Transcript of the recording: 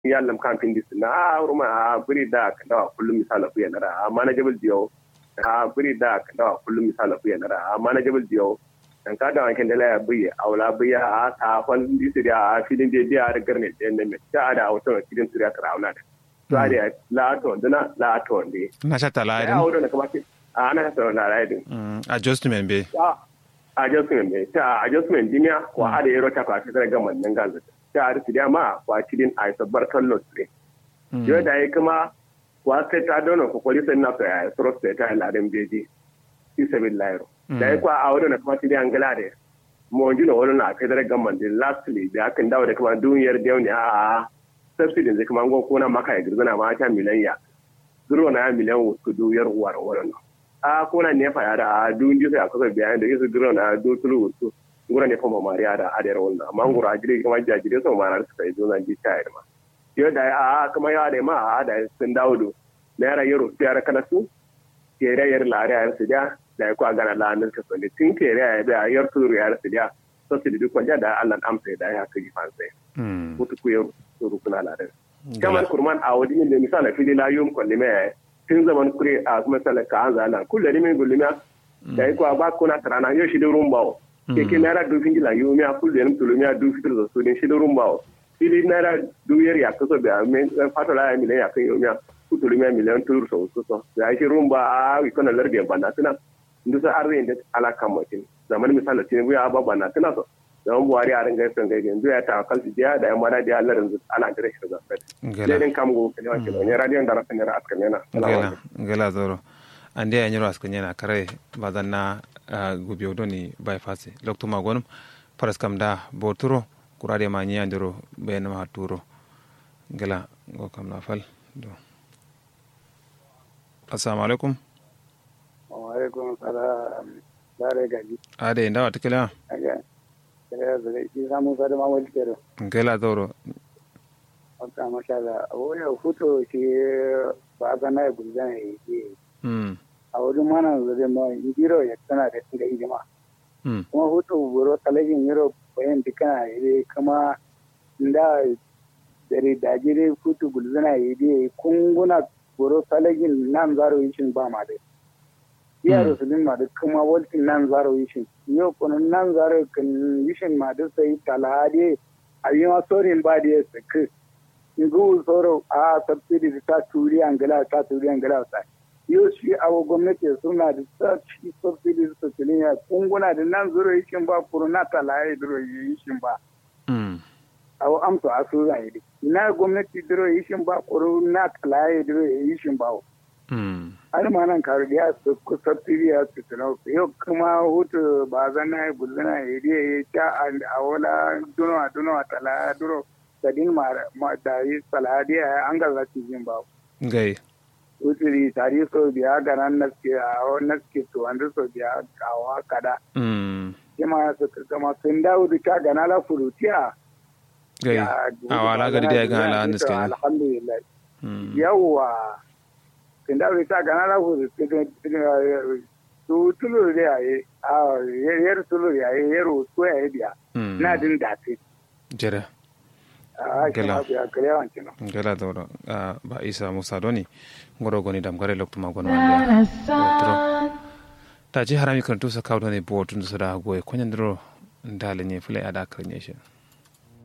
yallam camping dis na ruma a buri da ka dawa kullum misala ku yanara a manageable dio a buri da ka dawa kullum misala ku yanara a manageable dio dan ka da wankin da la buye aula buya a ta fon disi da a filin da biya da garne da ne me ta da auto kidin turiya kara aula da to a da la to dana la to ne na shata la ya auto ne kuma a ana ta na la idin adjustment be adjustment be ta adjustment dimiya ko a da yaro ta ka ta ga mannan ganza ta arsi da ma kwa cidin a sabbar kallo ne yo da yi kuma wa sai ta dona ko koli sai na so ya soro sai ta ladan beji fi sabil lairo da yi kwa a wani na kuma cidin angala da mo ji no wani na federal government din lastly da akan dawo da kuma duniyar da ne a subsidy zai kuma ngon kona maka ya girzana ma ta miliyan ya zuro na miliyan wasu duyar uwar wannan a kona ne fa ya da a dun ji sai a kusa biyan da yasu zuro na du tulu wasu ngura ne fama mariya da adiyar wannan amma ngura ajire kuma jajire so ma suka yi zona ji ta ma yo da a kuma ya da ma a da sun dawo do na yara yaro su yara kana su ke da yar lare yar su da da ya kwa gana la nan ka so ne tin ke da da yar su yar su da so su du kwanja da Allah amsa da ya kaji fansa mutu ku yaro su rukuna la da kamar kurman a wadi ne misala fili la yum ko me tun zaman kure a kuma salaka an zala kullu ne min gulmiya da ya kwa ba kuna tarana yo shi da rumbawo keke naira du fingi la yumi a kulu yenim tulu mi a du fitir zo sudin shi durum bawo fili naira du yer ya kuso be a men fato la mi le ya kan yumi a ku tulu mi a miliyan tulu so so so ya shi rumba a wi kono lardi banda tuna ndu sa arre inde ala kamatin zaman misala tin bu ya ba banda tuna so zaman buhari a ringa son gaide ndu ya ta kalti dia da ya mara dia Allah rinzu ala dire shi da fet den kam go kele wa kele ne radio ndara fenera askan yana ngela ngela zoro ande ya nyiro askan yana kare badanna gubiyo doni bypass lokto magonum paras kam da boturo kurade ma nyandiro ben ma turo gela go kam na fal do assalamu alaikum wa alaikum salam dare gaji ade ndawa tikela aga kare zare ki samu sada ma wal kero gela doro aka masha Allah oya futo shi ba ga na gulzan yi mm a wurin mana zai ma indiro ya tana da tsinga hidima kuma hutu buro talagin yaro bayan dukkan ire kama da dare dajire hutu gulzana ire kunguna buro talagin nan zaro yishin ba ma da iya rasulun ma da kuma waltin nan zaro yishin yau kuma nan zaro kan yishin ma da sai talade a yi ma sorin ba da ya saki ngu soro a subsidy ta turi angala ta turi angala ta yau shi awo gwamnati suna da sashi subsidy su tiliya kunguna da nan zuro yishin ba kuro na talaye duro yishin ba awo amsa a su zai yi na gwamnati duro yishin ba kuro na talaye duro yishin ba har ma nan karu da su ku subsidy ya su tilo yau kuma hutu ba zana ya bulzana ya yi ya ta a wala duno a duno a talaya duro sadin ma da yi saladiya an gaza cikin ba gai usiri tari so biya ga nan naske a naske to an so biya kawa kada kima su kama sun dawo da ta gana la furutiya gai a wala gari da ya gana la naske alhamdulillah yawa sun dawo da ta gana la furutiya su tulu da yayi a yar tulu yayi yaro so yayi biya na din dace jere gela gela doro ba isa musa doni ngoro goni dam gare lokto ma gono wande ta ji harami kan tusa kawo ne bo tun su da goye kunyan dro ndale ne fule ada karnye shi